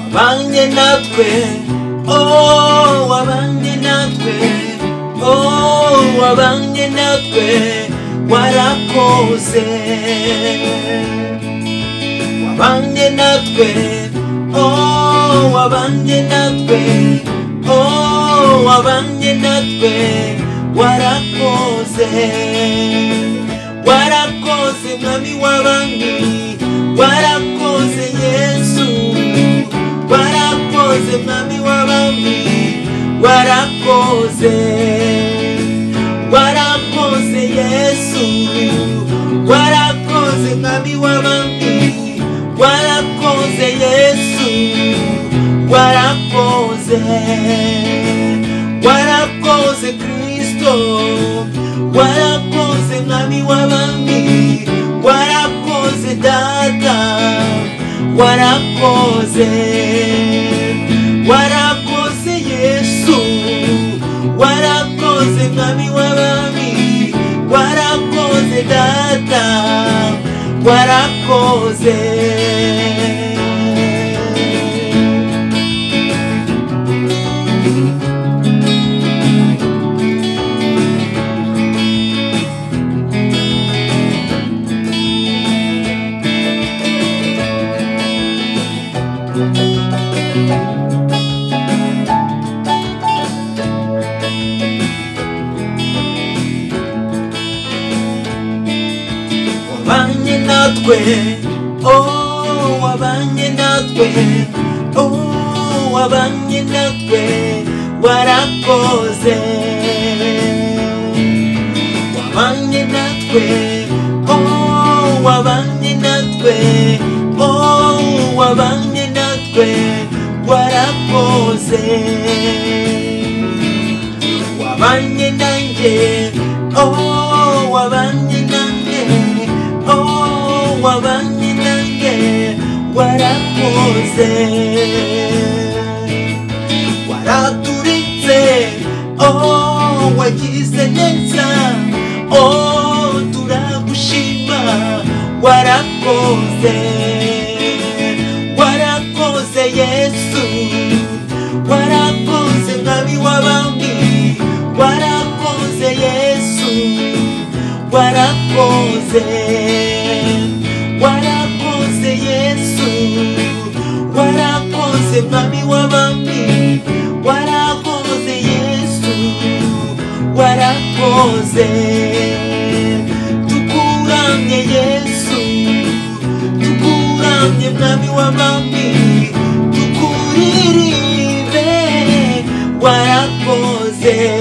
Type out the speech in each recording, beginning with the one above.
abanye natwe oh abanye natwe oh abanye natwe warakoze wabanye natwe oh wabanye natwe oh wabanye natwe warakoze warakoze mwami w'abami warakoze yesu warakoze mwami w'abami warakoze warakoze yesu warakoze mwami w'abami warakoze yesu warakoze warakoze kristo warakoze mwami w'abami warakoze data warakoze warakoze yesu warakoze mwami w'abami warakoze data warakoze wabanye natwe oh wabanye natwe oh wabanye natwe warakoze wabanye natwe oh wabanye natwe oh wabanye natwe warakoze wabanye nanjye oh wabanye nanjye oh wabanye nanjye warakoze waraturitse oh wagize neza oh turagushima warakoze warakoze yesu warakoze mwami w'abami warakoze yesu warakoze warakoze yesu warakoze mwami w'abami warakoze yesu warakoze tukuramye yesu tukuramye mwami w'abami tukuririmbe warakoze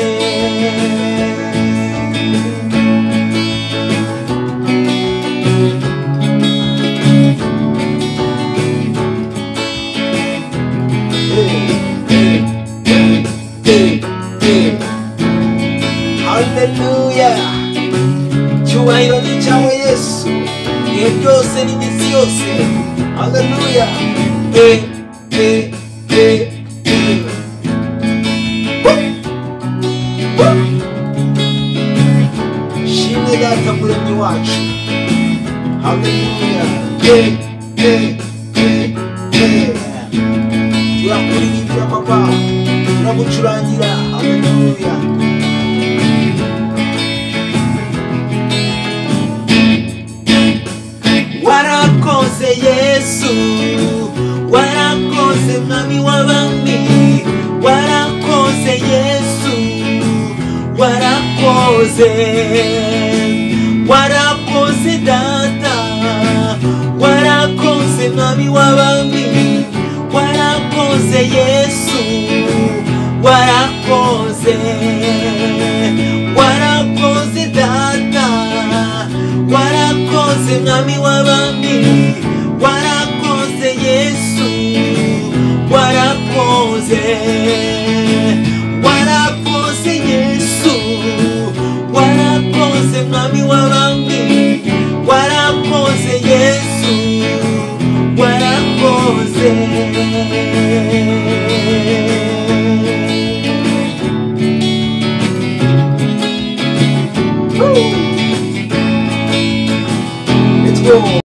haleluya icyubahiro ni icyawe yesu ibihe byose n'iminsi yose haleluya e e e e Woo! Woo! shimwe data muremyi wacu haleluya e e e e turakuririmba papa turagucurangira haleluya warakoze yesu warakoze mwami w'abami warakoze yesu warakoze warakoze data warakoze mwami w'abami warakoze yesu warakoze warakoze data warakoze mwami w'abami warakoze yesu warakoze warakoze yesu warakoze mwami w'abami warakoze yesu warakoze